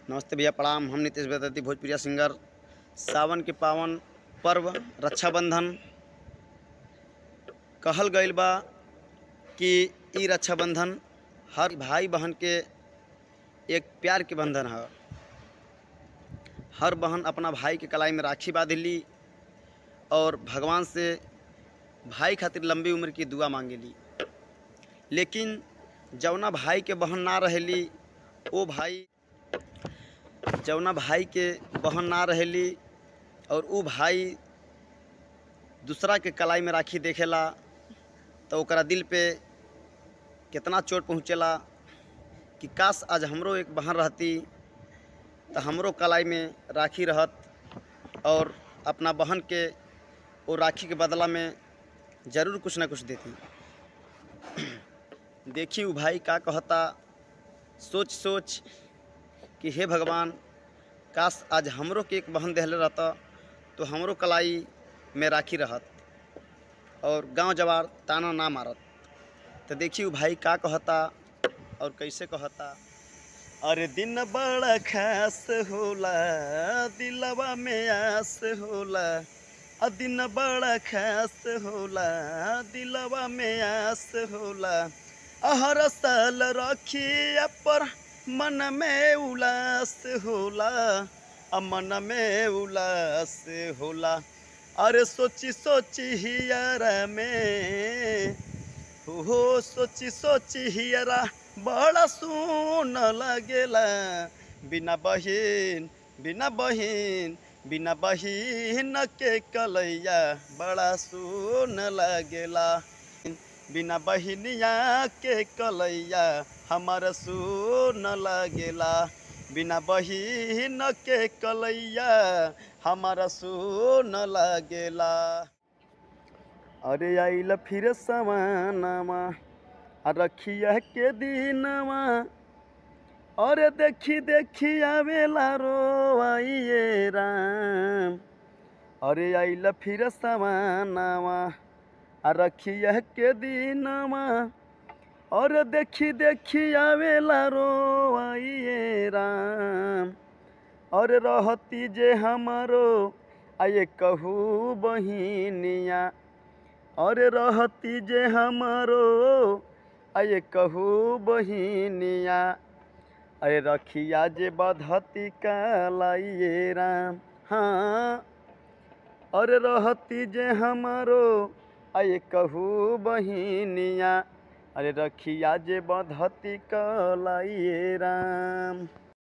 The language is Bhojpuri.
नमस्ते भैया प्रणाम हम नीतीश बेदर्ती भोजपुरिया सिंगर सावन के पावन पर्व रक्षाबंधन कहल गईल बा कि ई रक्षाबंधन हर भाई बहन के एक प्यार के बंधन है हर बहन अपना भाई के कलाई में राखी बांधली और भगवान से भाई खातिर लंबी उम्र की दुआ मांगेली लेकिन जौना भाई के बहन ना रहेली ओ भाई जौना भाई के बहन ना रहेली और ऊ भाई दूसरा के कलाई में राखी देखेला तो ओकरा दिल पे कितना चोट पहुँचेला कि काश आज हमरो एक बहन रहती तो हमरो कलाई में राखी रहत और अपना बहन के वो राखी के बदला में ज़रूर कुछ ना कुछ देती देखी उ भाई का कहता सोच सोच कि हे भगवान काश आज हमरो के एक बहन देहले रहता तो हमरो कलाई में राखी रहत और गांव जवार ताना ना मारत तो देखी उ भाई का कहता और कैसे कहता अरे दिन बड़ा खास होला दिलवा में आस होला आ दिन बड़ा खास होला दिलवा में आस होला हर साल रखिया पर मन में उलास होला आ मन में उलास होला अरे सोची सोची हियरा में हो सोची सोची हियरा बड़ा सुन लगेला बिना बहिन बिना बहिन बिना बहिन के कलैया बड़ा सुन लगेला बिना बहिनिया के कलैया हमार सुन लगेला बिना बहिन के कलैया हमार सुन लगेला अरे आइल फिर सवानामा आ रखिया के दिनवा अरे देखी देखी आवेला रोवाइए राम अरे आइल फिर सवानावा आ रखिया के दिनवा और देखी देखी आवेला रोवाइए राम और रहती जे हमारो आये कहू बहिनिया और रहती जे हमारो आये कहू बहिनिया अरे रखिया जे बधती कालाइए राम हाँ और रहती जे हमारो आये कहू बहिनिया अरे रखिया जे बधती कलाइए राम